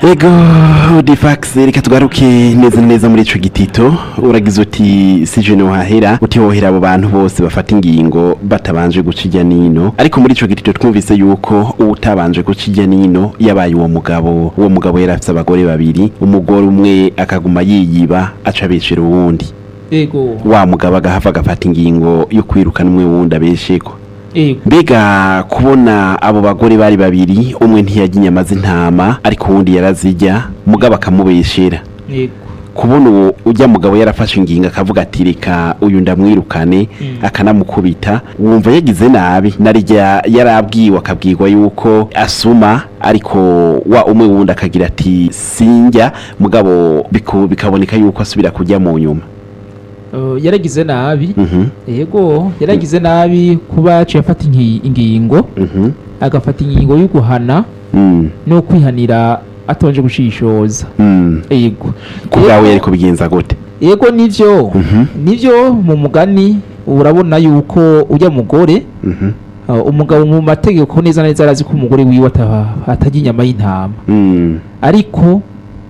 ego difax reka tugaruke neza na neza muri ico gitito uragize uti sije nohahera uti hohera abo bantu bose bafata ingingo batabanje guca irya nino ariko muri ico gitito twumvise yuko uwutabanje guca irya nino yabaye uwo mugabo uwo mugabo yari afise abagore babiri umugore umwe akaguma yiyiba aca abeshera uwundi ego wa mugabo agahava agafata ingingo yo kwirukana umwe wundi abesheko ego mbega kubona abo bagore bari babiri umwe ntiyajya inyama z'intama ariko uwundi yarazijya mugabo akamubeshera ego kubona uwo ujya mugabo yarafashe ingingo akavuga ati reka uyu ndamwirukane Mm. akanamukubita wumva yagize nabi narijya yarabwiwe akabwirwa yuko asuma ariko wa umwe wundi akagira ati sinjya mugabo biku- bikaboneka yuko asubira kujya mu nyuma Eh, yaragize nabi Mhm, ego yaragize nabi kuba yaciye afata ingi- ingingo mhm, agafata ingingo yo guhana mm, no kwihanira atonje gushishoza mm. ego ku bwawe Ego- yari kubigenza gute ego nivyo Mhm, nivyo mu mugani urabona yuko ujya mugore mhm, uh, umugabo mu mategeko neza na neza arazi ko umugore wiwe ata- atarya inyama y'intama mm, ariko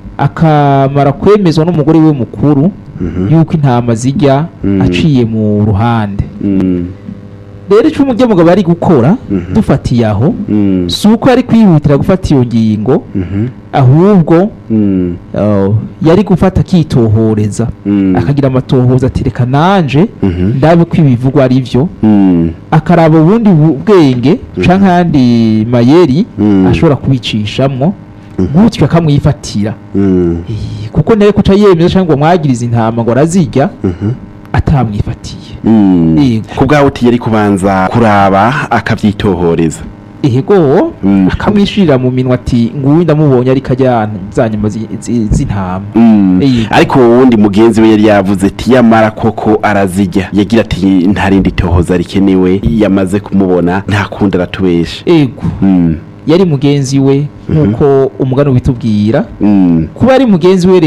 akamara kwemezwa n'umugore we mukuru mhm, yuko intama zijya Mm. aciye mu ruhande mm, rero icyo umujya mugabo ari gukora Mhm. dufatiye aho mm, si uko ari kwihutira gufata iyo ngingo mhm, ahubwo mm, uh, yari gufata akitohoreza mm, akagira amatohoza ati reka nanje mhm, ndabe ko ibivugwa ari byo mm, akaraba ubundi bu- bwenge canke ayandi mayeri Mm. ashobora kubicishamwo gutyo akamwifatira mm, Eh, kuko nawe kuca yemeza cyangwa ngo mwagirize intama ngo arazirya mhm, atamwifatiye mm. Yego. ku bwawe uti yari kubanza kuraba akabyitohoreza ehego Mm. akamwishirira mu minwa ati nguyu ndamubonye ariko ajya za nyama zi- zi- z'intama Mm. Yego. ariko uwo wundi mugenzi we yari yavuze ati yamara koko arazijya yagira ati nta rindi tohoza rikenewe yamaze kumubona nta kundi aratubesha ego Mm, yari mugenzi we nk'uko umugani ubitubwira mm. kuba ari mugenzi we